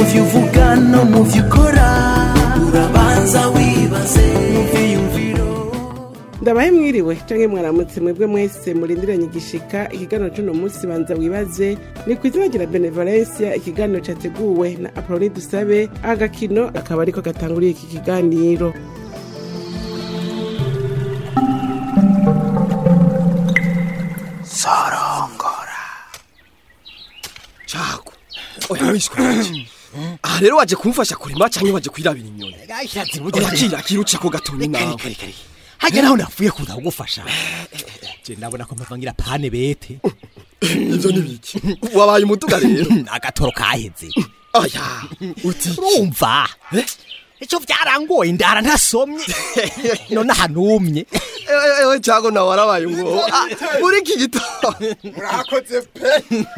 byo uvuga no mu byo ukora urabanza wibaze mu byiyumviro ndabahe mwiriwe canke mwaramutse mwebwe mwese murindiranye igishika ikiganiro c'uno munsi banza wibaze ni kw'izina rya benevolencia ikiganiro categuwe na apoloni dusabe agakino akaba ariko gatanguriye iki kiganiro cago oya wishwe aha rero waje kumfasha kurima canke waje kwirabira inyoni urakira kiruca ko gatonyi nawe hajya naho napfuye kuza kugufasha je ndabona ko mpavangira pane bete ivyo ni biki wabaye umuduga rero agatoro kaheze aya uti urumva ico vyarangoye indara ntasomye none ahanumye ewe ewe cago nawe warabaye ngo muri iki gitondo murakoze pe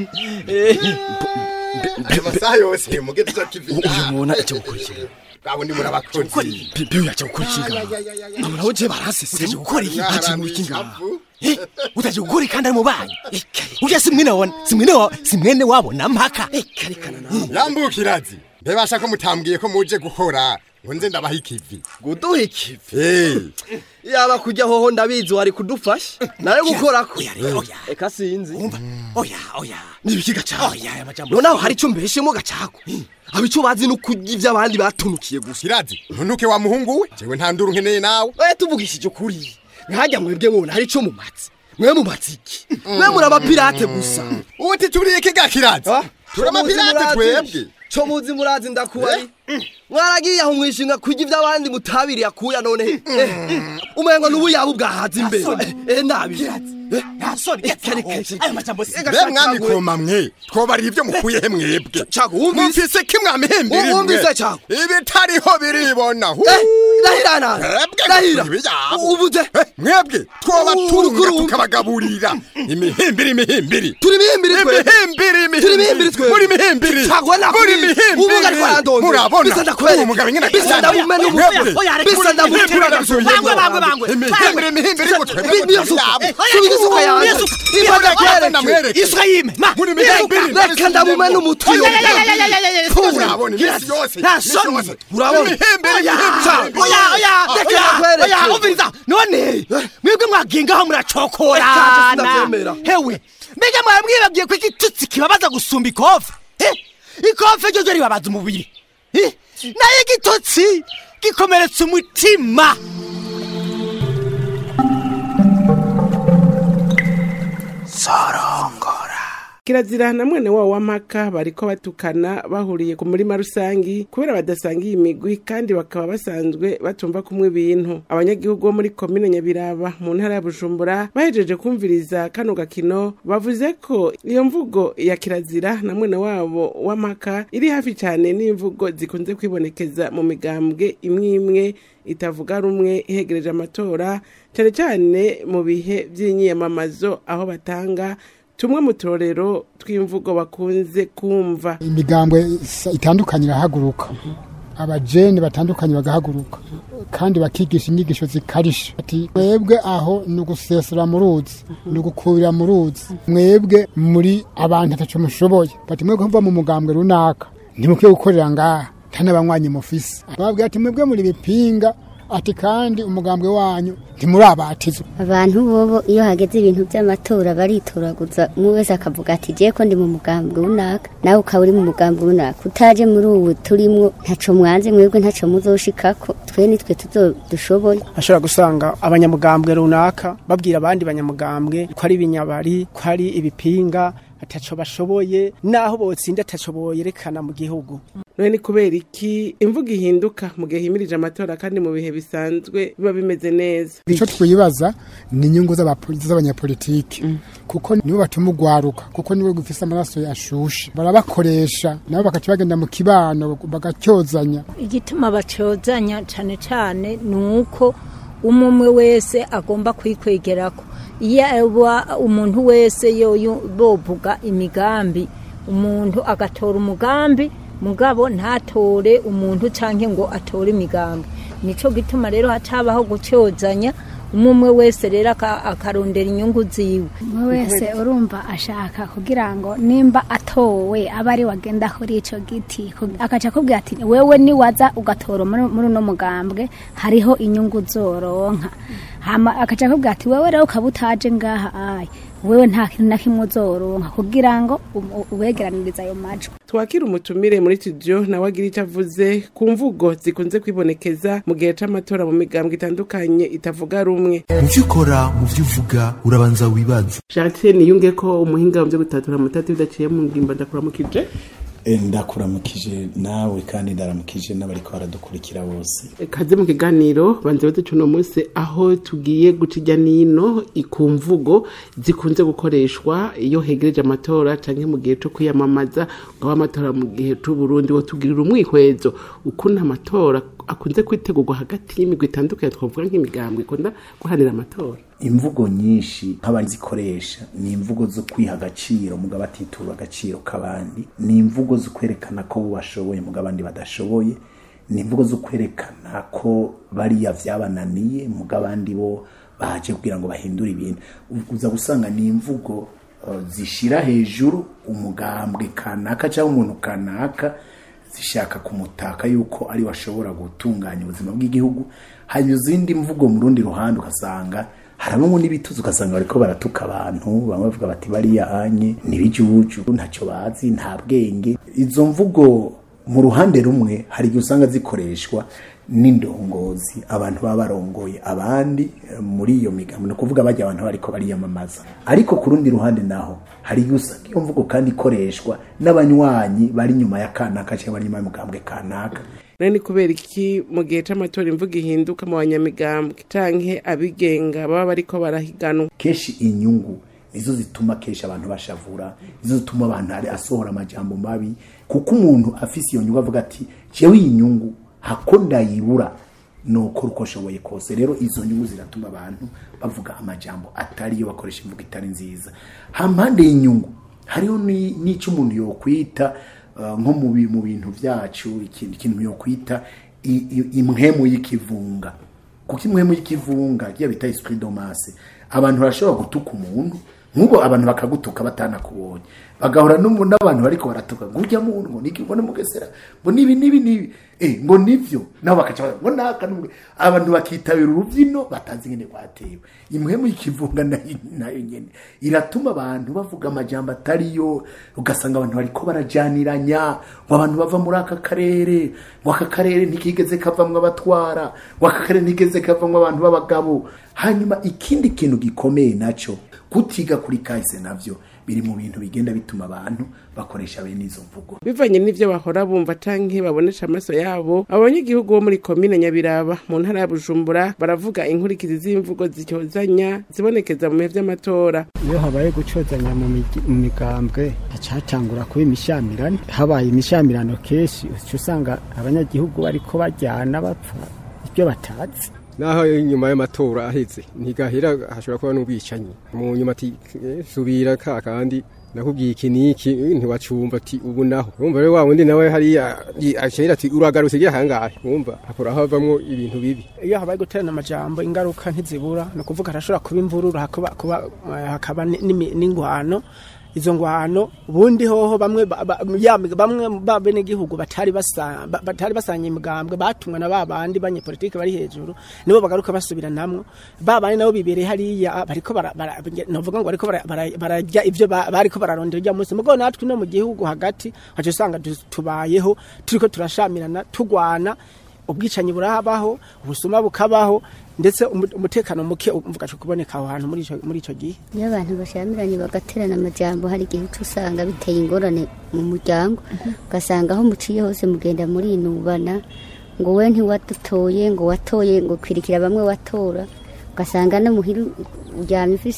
ayo masaha yose mugeze cyo kivi uyu mubona icyo gukurikira abo ni murabakozi bibi yaje gukurikira nawe je barasese utaje gukora iki haje mu kinga Eh, utaje gukora kandi ari mu banyu urya si mwene wabona si mwene wa si mwene wabona mpaka yambukirazi mbebasha ko mutambwiye ko muje gukora ngo nze ndabaha ikivi guduha ikivi Eh, yaba kujya hoho ndabizi wari kudufasha nawe gukorako oya rero oya eka sinzi umva oya oya nibiki gacago oya aya majambo noneho hari icyo mbeshemo gacago aba icyo bazi no kurya iby'abandi batunukiye gusa kirazi ntunuke wa muhungu we jewe nta nduru nkeneye nawe oya tuvugishije ukuri nkajya mwebwe mubona hari icyo mumatse mwe mumatse iki mwe muri abapirate gusa uti turiye iki ga kirazi turi amapirate twebwe cyo muzi murazi ndakubari mwaragiye aho mwishinga kurya iby'abandi mutabiriye akuya none umengo n'ubu yaba ubwahaze imbere eh nabi nta soni aya majambo si be mwami koma mwe twobarira ibyo mukuyehe mwebwe Cago, wumvise? mumvise ko mwamihembira Wumvise, Cago? ibitariho biribona hu ndahira nana Mwebwe ndahira ibiyabo. ubuze Eh, mwebwe twoba Urukuru turunga wumva. tukabagaburira imihimbiri imihimbiri turi mihimbiri twe imihimbiri turi mihimbiri twe muri mihimbiri Cago, nakubwiye. muri mihimbiri Ubu ngari twarandonze. murabona Bisa ndakwereka. uwo mugabo nyine Bisa ndamumena ubu. Mwebwe. Oya, reka. Bisa ndamutera Imihimbiri agasuye. Bangwe, bangwe, bangwe. imihimbiri imihimbiri ngo twebwe Bi- niyo suka. tuyabo. Subiza isuka yanjye. Niyo suka. Niba ndakwereke. ndamwereke. isuka yime ma muri mihimbiri reka ndamumena umutwe Oya, oya, oya, oya, oya, oya, oya. urabona iminsi yose nta iminsi soni. yose. Urabona? imihimbiri oya imihimbiri oya oya Reka oya nakwereke. oya umviriza none mwebwe mwagengaho Eka, muracokorana sinavyemera. hewe mbega mwamwibabwiye ko igitutsi kibabaza gusumba ikofe Eh, ikofe ryo ryo ribabaza umubiri Eh, nayo igitutsi gikomeretsa umutima kirazira na mwene wabo w'amaka bariko batukana bahuriye ku murima rusangi kubera badasangiye imigwi kandi bakaba basanzwe batumva kumwe ibintu abanyagihugu bo muri komine nyabiraba mu ntara ya bujumbura bahejeje kumviriza kano gakino bavuze ko iyo mvugo ya kirazira na mwene wabo w'amaka iri hafi cyane n'imvugo zikunze kwibonekeza mu migambwe imwe imwe itavuga rumwe ihegereje amatora cyane cyane mu bihe by'inyiyamamazo aho batanga tumwe mu turorero tw'imvugo bakunze kumva imigambwe isa- itandukanye irahaguruka abajene batandukanye bagahaguruka kandi bakigisha inyigisho zikarisha ati mwebwe aho ni ugusesera mu ruzi ni ugukubira mu ruzi mwebwe muri abantu ataco mushoboye bati mwebwe muva mu mugambwe runaka ntimukwiye gukorera ngaha nta n'abanywanyi mufise babwira ati mwebwe muri bipinga ati kandi umugambwe wanyu ntimurabatizwa abantu bobo iyo hageze ibintu by'amatora baritoraguza umwe wese akavuga ati je ko ndi mu mugambwe runaka nawe ukaba uri mu mugambwe runaka utaje muri ubu turimwo ntaco mwanze mwebwe ntaco muzoshikako twe nitwe tuzo dushoboye ashobora gusanga abanyamugambwe runaka babwira abandi banyamugambwe ko ari ibinyabari ko ari ibipinga ataco bashoboye naho botsinda ataco boyerekana mu gihugu none ni kubera iki imvugo ihinduka mu gihe himirije amatora kandi mu bihe bisanzwe biba bimeze neza icyo twibaza ni inyungu z'abapoli- z'abanyapolitiki kuko nibo batuma ugwaruka kuko nibo gufise amaraso yashushe barabakoresha nabo bakaca bagenda mu kibano bagacyozanya igituma bacozanya cyane cyane ni uko umwe wese agomba kwikwegerako iyo aba umuntu wese yoyo bovuga imigambi umuntu agatora umugambi mugabo ntatore umuntu cyangwa ngo atore imigambi nico gituma rero hacabaho gucyozanya umwe umwe wese rero aka- akarondera inyungu ziwe umwe wese urumva ashaka kugira ngo nimba atowe aba ari wagenda kuri ico giti ku- akaca akubwira ati wewe niwaza ugatora muri muri uno mugambwe hariho inyungu uzoronka hama akaca akubwira ati wewe rero ukaba utaje ngaha ayi wewe nta kintu na kimwe uzoronka kugira ngo um- ubegeranirize ayo majwi twakira umutumire muri studio nawe agira icyo avuze ku mvugo zikunze kwibonekeza mu gihe c'amatora mu migambwe itandukanye itavuga rumwe mu byo ukora mu byo uvuga urabanza wibaze Jacques niyunge ko umuhinga mu byo gutatura amatati bidaciye mu ngimba ndakuramukije Eh, ndakuramukije nawe kandi ndaramukije n'abariko baradukurikira bose kaze mu kiganiro banze baduca uno munsi aho tugiye guca ijya n'ino ku mvugo zikunze gukoreshwa iyo hegereje amatora canke mu gihe co kwiyamamaza ngabo amatora mu gihe c'uburundi wo tugirira umwihwezo ukuntu amatora akunze kwitegurwa hagati y'imigwi itandukanye twavuga nk'imigambwe ikunda guhanira amatora imvugo nyinshi nk'abazikoresha ni imvugo zo kwiha agaciro mugabo atitura agaciro k'abandi ni imvugo zo kwerekana ko bo bashoboye mugabo abandi badashoboye ni imvugo zo kwerekana ko bariya vyabananiye mugabo abandi bo baje kugira ngo bahindure ibintu uza gusanga ni imvugo uh, zishira hejuru umugambwe kanaka cyangwa umuntu kanaka zishaka kumutaka yuko ari washobora gutunganya ubuzima bw'igihugu hanyuma izindi mvugo mu rundi ruhande ugasanga harabamo n'ibituzi ugasanga bariko baratuka abantu bamwe bavuga bati bariya anye n'ibijuju ntacyo bazi nta bwenge izo mvugo mu ruhande rumwe hari igihe usanga zikoreshwa n'indongozi abantu baba barongoye abandi eh, muri iyo migambi ni ukuvuga bajya abantu bariko bariyamamaza ariko ku rundi ruhande naho hari igihe usanga iyo mvugo kandi ikoreshwa n'abanywanyi bari inyuma ya kanaka cyangwa bari inyuma y'umugambwe kanaka nani kubera iki mu gihe c'amatora imvugo ihinduka mu banyamigambwe canke abigenga baba bariko barahiganwa kenshi inyungu nizo zituma kenshi abantu bashavura nizo zituma abantu ari asohora amajambo mabi kuko umuntu afise iyo nyungu avuga ati jewe iyi nyungu hako ndayibura nokora uko ashoboye kose rero izo nyungu ziratuma abantu bavuga amajambo atariyo bakoresha imvugo itari nziza hampande y'inyungu hariho ni- n'ico umuntu yokwita uh, nko mu bi- mu bintu vyacu ikintu ikintu yokwita i- i- imhemu y'ikivunga kuko imwemu y'ikivunga kiya bita esprit domase abantu barashobora gutuka umuntu nk'ubu abantu bakagutuka batanakubonye bagahora n'umu- n'abantu bariko baratuka ngo ujya muntu ngo niki ngo mugesera ngo nibi nibi nibi eh ngo nivyo nabo bakaca bavuga, ngo naka n'umwe abantu bakitabira urubyino batazi ngene rwatewe imwemu y'ikivunga nayo nayo nyene iratuma abantu bavuga amajambo atariyo ugasanga abantu bariko barajaniranya ngo abantu bava muri aka karere ngo aka karere ntikigeze kavamwo abatwara ngo aka karere ntikigeze kavamwo abantu b'abagabo hanyuma ikindi kintu gikomeye naco kutiga kuri kahise navyo biri mu bintu bigenda bituma abantu bakoresha bene izo mvugo bivanye n'ivyo bahora bumva canke babonesha amaso yabo abanyagihugu bo muri komine nyabiraba mu ntara ya bujumbura baravuga inkurikizi z'imvugo zicyozanya zibonekeza mu bihe vy'amatora iyo habaye gucozanya mu migi- mu migambwe hacatangura kuba imishamirane habaye imishamirano kenshi uca usanga abanyagihugu bariko bajyana bapfa ibyo batazi naho inyuma y'amatora aheze ntigahera hashobora kuba n'ubwicanyi mu nyuma ati "Eh, subira ka kandi nakubwiye iki niki eh, ntiwacumva ati ubu naho urumva rero wa wundi nawe hariya i- acera ati uragarutse igihe hangahe urumva hakora havamwo ibintu bibi iyo habaye guterana amajambo ingaruka ntizibura ni ukuvuga harashobora kuba imvururu hakuba, kuba, eh, hakaba ni- n'imi- n'ingwano izo ngwano ubundi hoho bamwe ba- ba- ya- bamwe ba bene gihugu batari basa ba- batari basanye imigambwe batumwa na babandi banyepolitike bari hejuru nibo bagaruka basubiranamwo babandi nabo bibereye hariya bariko bara- bara- novuga ngo bariko bara- bara- bararya ivyo ba- bariko bararondera urya munsi mugo natwe no mu gihugu hagati haca usanga tu- tubayeho turiko turashamirana tugwana ubwicanyi burabaho ubusuma bukabaho ndetse umu- umutekano muke umvuga cyo kuboneka aho hantu muri ico muri ico gihe iyo abantu bashamiranye bagaterana amajambo hari igihe uca usanga biteye ingorane mu muryango ugasanga aho muciye hose mugenda murinubana ngo we ntiwadutoye ngo watoye ngo kwirikira bamwe watora ugasanga no muhira uryamye ufise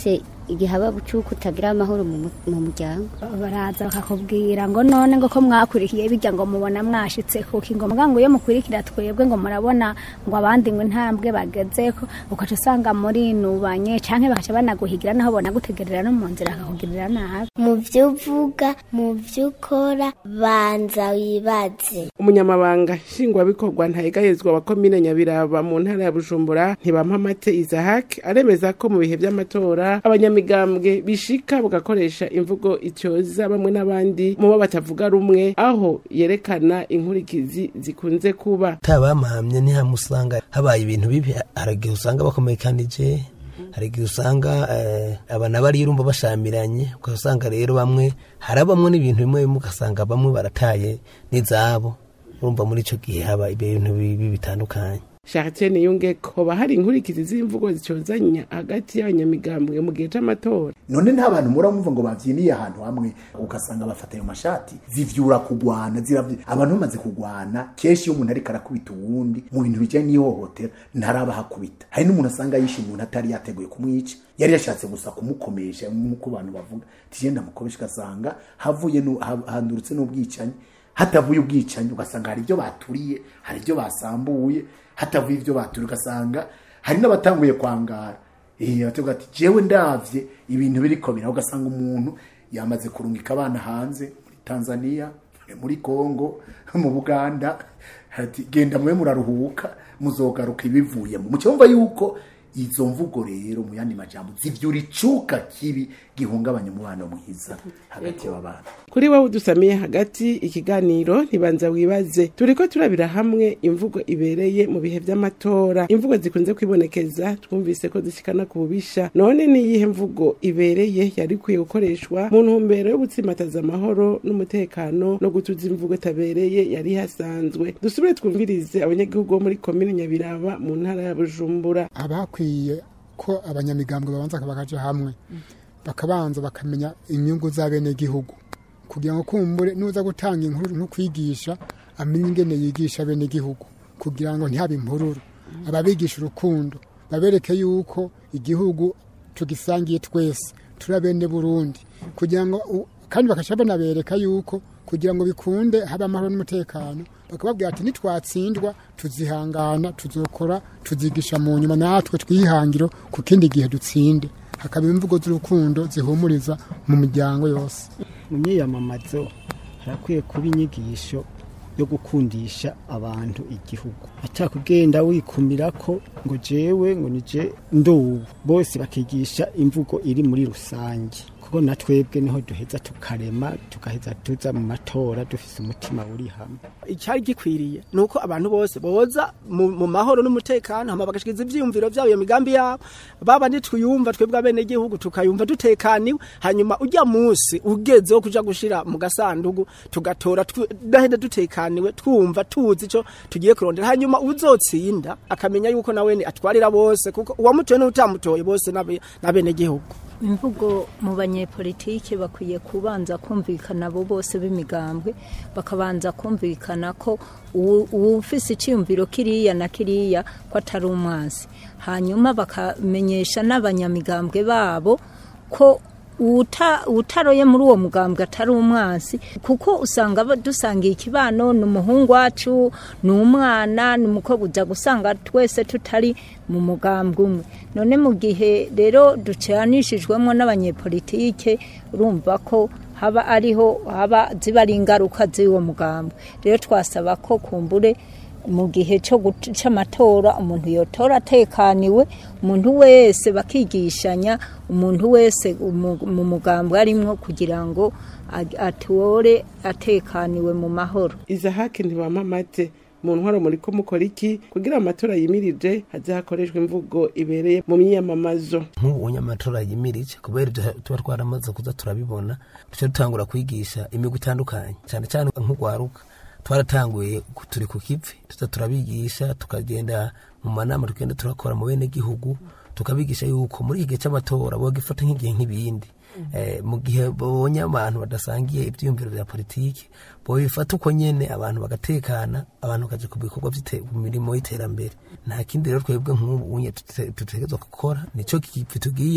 igihe haba bucuku utagira amahoro mu mu- mu muryango baraza bakakubwira ngo none ngo ko mwakurikiye bijya ngo mubona mwashitse kuki ngo muga ngo iyo mukurikira twebwe ngo murabona ngo abandi ngo intambwe bagezeko ukaca usanga murinubanye canke bakaca banaguhigira naho bonagutegerera no mu nzira bakakugirira nabi mu byo uvuga mu byo ukora banza wibaze umunyamabanga nshingwabikorwa ntayegayezwa wa komine nyabiraba mu ntara ya bujumbura ntibampamate isahak aremeza ko mu bihe by'amatora abanyamigambwe bishika bagakoresha imvugo icyoza bamwe n'abandi mu bo batavuga rumwe aho yerekana inkurikizi zikunze kuba tabamahamye ntihamusanga habaye ibintu bibi hari igihe usanga bakomekanije hari igihe usanga eh, abana bari urumva bashamiranye ugasanga rero bamwe harabamwe n'ibintu bimwe bimwe ugasanga bamwe barataye n'izabo urumva muri icyo gihe haba ibintu bibi bitandukanye Chartier Niyunge ko hoba hari inkurikizi z'imvugo zicyozanya hagati y'abanyamigambwe mu gihe c'amatora none nta bantu muramumva ngo bavyiniye ahantu hamwe ugasanga bafata ayo mashati zivyura kugwana ziravy abantu bamaze kugwana kenshi iyo umuntu ariko arakubita uwundi mu bintu bijanye n'ihohotera ntaraba hakubita hari n'umuntu asanga yishe umuntu atari yateguye kumwica yari yashatse gusa kumukomesha nk'uko abantu bavuga tijenda mukobesha ugasanga havuye nu- ha- handurutse n'ubwicanyi hatavuye ubwicanyi ugasanga hari ibyo baturiye hari ibyo basambuye hatavuye ibyo baturiye ugasanga hari n'abatanguye kwangara eh batuvuga ati jewe ndavye ibintu biriko bira ugasanga umuntu yamaze kurungika abana hanze muri Tanzania muri Kongo mu Buganda ati genda mwe muraruhuka muzogaruka ibivuyemo mucyumva yuko izo mvugo rero mu yandi majambo zivyura icuka kibi gihungabanya umubano mwiza hagati y'abana kuri wowe udusamiye hagati ikiganiro ntibanza wibaze turiko turabira hamwe imvugo ibereye mu bihe vy'amatora imvugo zikunze kwibonekeza twumvise ko zishikana ku bubisha none niyihe mvugo ibereye yari ikwiye gukoreshwa mu ntumbero yo gutsimataza amahoro n'umutekano no gutuza imvugo itabereye yari hasanzwe dusubire twumvirize abanyagihugu bo muri komine nyabiraba mu ntara ya bujumbura abakwiye ko abanyamigambwe babanza bakaja hamwe bakabanza bakamenya inyungu z'abenegihugu kugira ngo kumbure nuza gutanga inkuru no kwigisha amenye ingene yigisha abenegihugu kugira ngo ntihabe impururu ababigisha urukundo babereke yuko igihugu tugisangiye twese turi abene burundi kugira ngo u- kandi bakaca banabereka yuko kugira ngo bikunde habe amahoro n'umutekano bakababwira ati nitwatsindwa tuzihangana tuzokora tuzigisha mu nyuma natwe twihangiro ku kindi gihe dutsinde hakaba imvugo z'urukundo zihumuriza mu miryango yose mu myiyamamazo harakwiye kuba inyigisho yo gukundisha abantu igihugu atakugenda wikumira ko ngo jewe ngo nije ndubu bose bakigisha imvugo iri muri rusange kuko na twebwe niho duheza tukarema tugaheza tuza mu matora dufise umutima uri hamwe icyari gikwiriye ni uko abantu bose boza mu mu mahoro n'umutekano hama bagashikiza ivyiyumviro vyabo iyo migambi yabo baba nitwiyumva twebwe abenegihugu tukayumva dutekaniwe hanyuma ujya munsi ugeze wo kuja gushira mu gasandugu tugatora twi- dahenda dutekaniwe twumva tuzi ico tugiye kurondera hanyuma uzotsinda akamenya yuko nawene atwarira bose kuko uwamutoye n'utamutoye bose n'abe- n'abenegihugu imvugo mu banyepolitike bakwiye kubanza kumvikana abo bose b'imigambwe bakabanza kumvikana ko uwu- uwufise icyiyumviro kiriya na kiriya ko atari umwansi hanyuma bakamenyesha n'abanyamigambwe babo ko uwuta- uwutaroye muri uwo mugambwe atari umwansi kuko usanga ba- dusangiye ikibano ni umuhungu wacu ni umwana ni umukobwa ujya gusanga twese tutari mu mugambwe umwe none mu gihe rero ducanishijwemo n'abanyepolitike urumva ko haba ariho haba ziba ari ingaruka z'uwo mugambwe rero twasaba ko kumbure mu gihe cyo gut- c'amatora umuntu yotora atekaniwe umuntu wese bakigishanya umuntu wese umu- mu mugambwe arimwo kugira ngo ag- atore atekaniwe mu mahoro izahake ntibamamate mu ntwaro muri ko mukora iki kugira amatora yimirije haze hakoreshwa imvugo ibereye mu myiyamamazo nk'ubu amatora yimirije kubera ibyo tuba twaramaze kuza turabibona duce dutangura kwigisha imigwi itandukanye cyane cyane nk'urwaruka twaratanguye ku- turi ku kivi tuza turabigisha tukagenda mu manama tugenda turakora mu bene gihugu tukabigisha yuko muri iki gihe cy'amatora bogifata nk'igihe nk'ibindi Eh, mu gihe babonye abantu badasangiye ibyiyumviro bya politiki bobifata uko nyene abantu bagatekana abantu bakaja ku bikorwa vy'ite- mu mirimo y'iterambere nta kindi rero twebwe nk'ubu unye tutegerezwa gukora nico kivi tugiyeko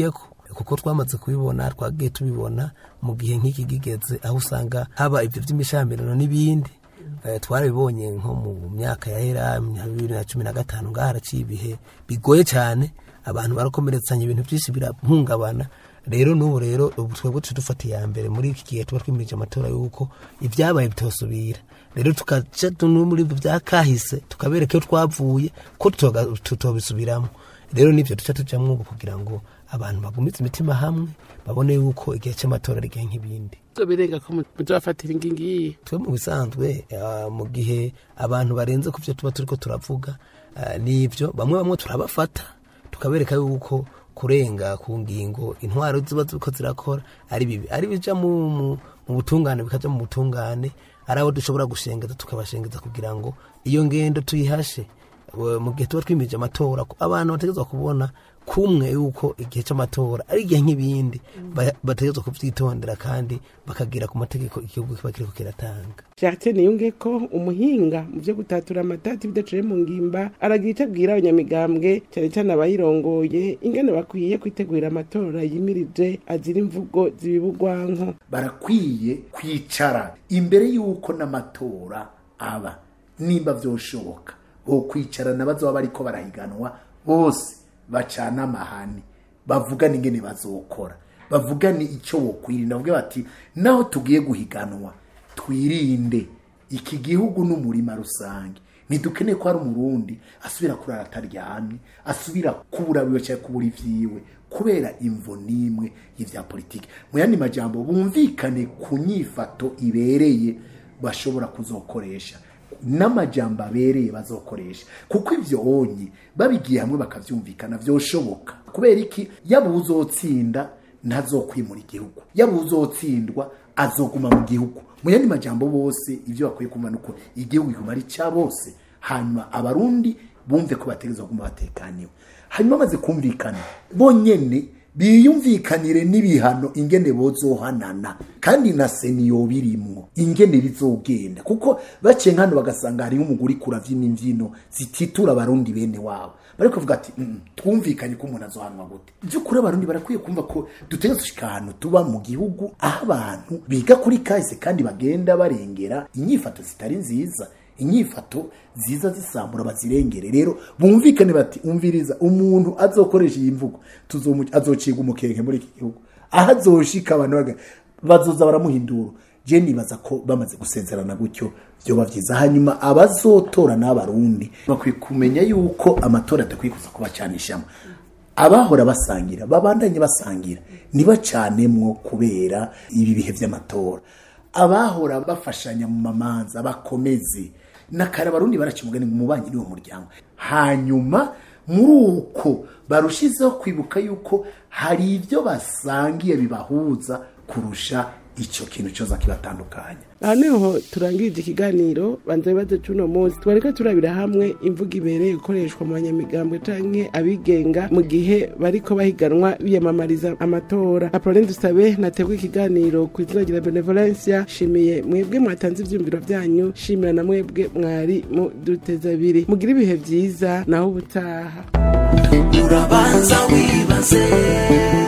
kuko twamaze kubibona twagiye tubibona mu gihe nk'iki gigeze aho usanga haba ibyo by'imishamirano n'ibindi Eh, twarabibonye nko mu myaka yahera bibiri na cumi na gatanu ngaho haraciye ibihe bigoye cyane abantu barakomeretsanya ibintu byinshi birahungabana rero n'ubu rero ubu twebwe tuje dufata iya mbere muri iki gihe tuba twimirije amatora y'uko ibyabaye bitosubira rero tukaca no muri ibyo byakahise tukabereka iyo twavuye ko tutoga- tutobisubiramo rero nibyo duca tujamwo ubu kugira ngo abantu bagumize imitima hamwe babone yuko igihe cy'amatora ari igihe nk'ibindi birenga ko muzafatira ingingi twe mu bisanzwe ah, mu gihe abantu barenze ku byo tuba turiko turavuga ah, nibyo bamwe bamwe turabafata tukabereka yuko kurenga ku ngingo intwaro ziba ziko zirakora ari bibi ari bija mu, mu, mu butungane bikaja mu butungane ari abo dushobora gushengeza tukabashengeza kugira ngo iyo ngendo tuyihashe Eh, mu gihe tuba twimirije amatora ko abantu bategerezwa kubona kumwe yuko igihe cy'amatora ari igihe nk'ibindi ba- bategerezwa kuvyitondera kandi bakagira ku mategeko igihugu kiba kiriko kiratanga Jacques niyunge ko umuhinga mu byo gutatura amatati bidaciye mu ngimba aragira icyo abwira abanyamigambwe cyane cyane abayirongoye ingene bakwiye kwitegurira amatora yimirije azira imvugo zibibugwanko barakwiye kwicara imbere y'uko n'amatora aba nimba byoshoboka bo kwicarana bazoba bariko barahiganwa bose bacana amahane bavugane ingene bazokora bavugane icyo bokwirinda bavuge bati naho tugiye guhiganwa twirinde iki gihugu n'umurima rusange ntidukeneye ko hari umurundi asubira kurara ataryamye asubira kubura biwe cyangwa kubura ivyiwe kubera imvo n'imwe y'ivya politiki mu yandi majambo bumvikane ku nyifato ibereye bashobora kuzokoresha n'amajambo abereye bazokoresha kuko ivyo onye babigiye hamwe bakavyumvikana vyoshoboka kubera iki yaba uzotsinda ntazokwimura igihugu yaba uzotsindwa azoguma mu gihugu mu yandi majambo bose ivyo bakwiye kumva nuko igihugu kiguma ari cya bose hanyuma abarundi bumve ko bategerezwa kuguma batekaniwe hanyuma bamaze kumvikana bonyene biyumvikanire n'ibihano ingene bozohanana kandi na seniyo birimwo ingene bizogenda kuko baciye nkano bagasanga hariho umuguri kuravyina imvyino zititura abarundi bene wabo bari kuvuga ati "Mm, twumvikanye ko umuntu azohanwa gute by'ukuri abarundi barakwiye kumva ko dutegereza gushika ahantu tuba mu gihugu aho abantu biga kuri kahise kandi bagenda barengera inyifato zitari nziza inyifato ziza zisambura bazirengere rero bumvikane bati umviriza umuntu azokoresha iyi mvugo tuzomu- azociga umukenke muri iki gihugu aho azoshika abantu baga- bazoza baramuhindura je nibaza ko bamaze gusezerana gutyo vyoba vyiza hanyuma abazotora n'abarundi bakwiye kumenya yuko amatora adakwiye kuza kubacanishamo abahora basangira babandanye basangira ntibacanemwo kubera ibi bihe vy'amatora abahora bafashanya mu mamanza bakomeze nakare abarundi baraca umugani ngo umubanyi ni wo muryango hanyuma muri uko barushizeho kwibuka yuko hari ibyo basangiye bibahuza kurusha icyo kintu cyoza kibatandukanya aha niho turangirije ikiganiro banza bibazo cy'uno munsi twareka turabira hamwe imvugo ibereye gukoreshwa mu banyamigambwe canke abigenga mu gihe bariko bahiganwa biyamamariza amatora apolline dusabe nategwa ikiganiro ku izina rya benevolencia shimiye mwebwe mwatanze ivyumviro vyanyu shimira na mwebwe mwari mu duteza abiri mugire ibihe vyiza naho ubutaha urabanza wibaze